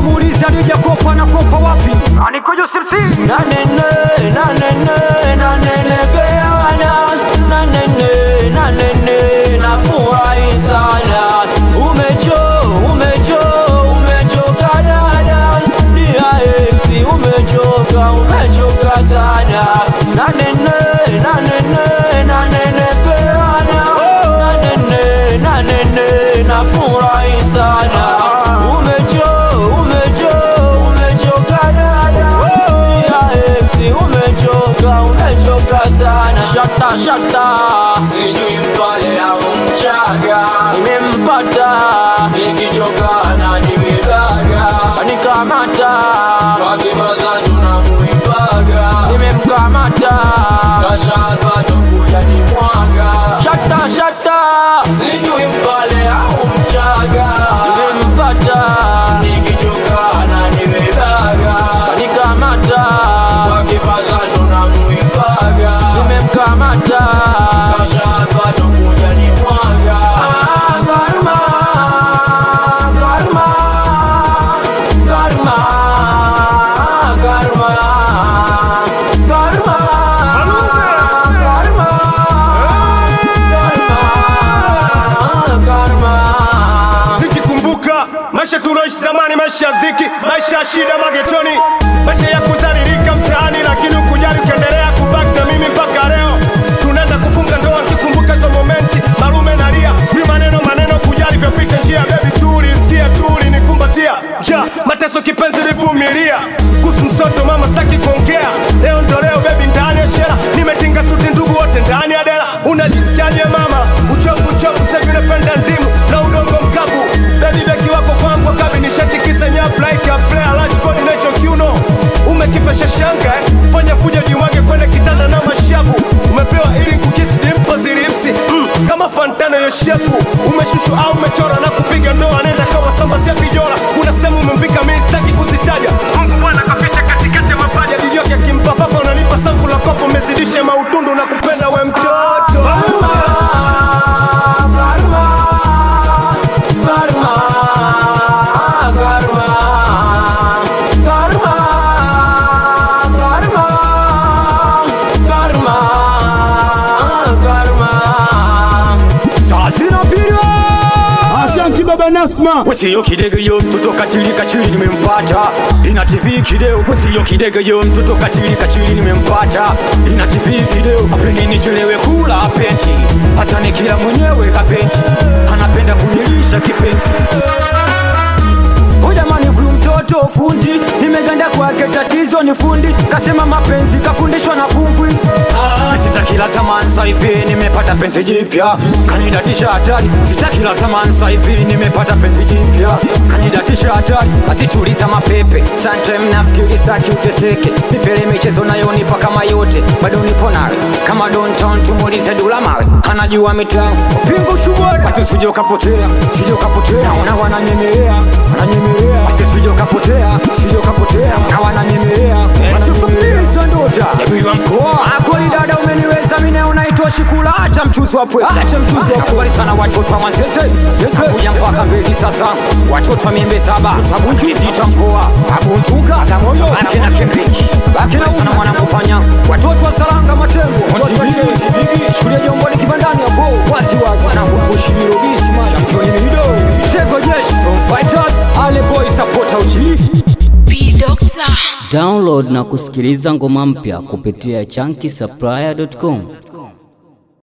muulize alijakopa na kopa wapi anikojo simsi nanene nanene nanelepeana nanene nanene nafurahi sana umecho umecho umechoka dada DIX umechoka umechoka sana nanene nanene nanelepeana nanene nanene nafurahi sana umecho umecho umechoka dada DIX umechoka umechoka sana shata shata sijui mpale au mchaga nimempata nikichoka na nimebaga nikamata wakimazanju na muibaga nimemkamata kashapata kuja ni mwaga shata shata sijui mpale au mchaga nimempata nikichoka na nimebaga nikamata wakimazanju na muibaga nimemkamata kashapata kuja ni mwaga ah, karma karma karma karma karma karma karma karma nikikumbuka maisha tuloishi zamani, maisha ya dhiki, maisha ya shida magetoni, maisha ya kuzaririka mtaani, lakini ukujali ukiendelea kubaki na mimi mpaka leo. Tunaenda kufunga ndoa, nikikumbuka hizo momenti, malume nalia, vi maneno maneno, kujali vyapita njia, bebi tuli, sikia tuli, nikumbatia ja mateso, kipenzi livumilia, kuhusu msoto mama staki kuongea, leo ndo leo, bebi ndani ya shela, nimetinga suti, ndugu wote ndani ya dela, unajisikiaje mama? Uchovu uchovu, sasa hivi napenda ndimu na udongo mkavu, bebi beki wako kwangu kabi nishatikisa nyavu like a player Rashford nacho kiuno umekipesha shanga eh? fanya fujo jimwage kwenda kitanda na mashavu umepewa ili kukisi dimpo zilipsi mm, kama fantano yoshepu umeshushu au umechora na kupiga ndoa nenda kawa samba sia vijola kuna sehemu umempika mimi sitaki kuzitaja Mungu bwana kaficha katikati ya mapaja jijoke akimpa papa unanipa sangu la kopo umezidisha mautundu na kupenda we mtoto Asante baba Nasma Wesiyo kidege yo mtoto kachili kachili nimempata ina TV kideo Wesiyo kidege yo mtoto kachili kachili nimempata ina TV video apendi nichelewe kula apenti hata nikila mwenyewe kapenti anapenda kunilisha kipenzi Oh jamani huyu mtoto fundi nimeganda kwake tatizo ni fundi kasema mapenzi kafundishwa na kungwi ah, sitaki la zamani sasa hivi nimepata penzi jipya kanidatisha hatari sitaki la zamani sasa hivi nimepata penzi jipya kanidatisha hatari asituliza mapepe sometime nafikiri sitaki uteseke nipele michezo nayonipa kama yote bado nipo nawe kama downtown tumulize dula mawe anajua mitaa pingu shubora basi usije ukapotea usije ukapotea naona wananyemelea wananyemelea basi usije ukapotea usije ukapotea na wananyemelea wananyemelea ndota yabiwa mkoa akoli dada umeniweza mimi na unaitwa shikula hata mchuzi wa pweza hata mchuzi wa pweza sana watoto wa masese sese kuja mpaka mbezi sasa watoto wa miembe saba abunju sita mkoa abuntuka kamoyo baki na Kendrick baki na sana mwanangu panya watoto wa salanga matembo watoto wa Kibigi chukulia jombo ni kibandani hapo wazi wazi mwanangu kushibiro bisi man champion mido tego jeshi from fighters ale boy supporter uchi B Doctor. Download na kusikiliza ngoma mpya kupitia chunky supplier.com.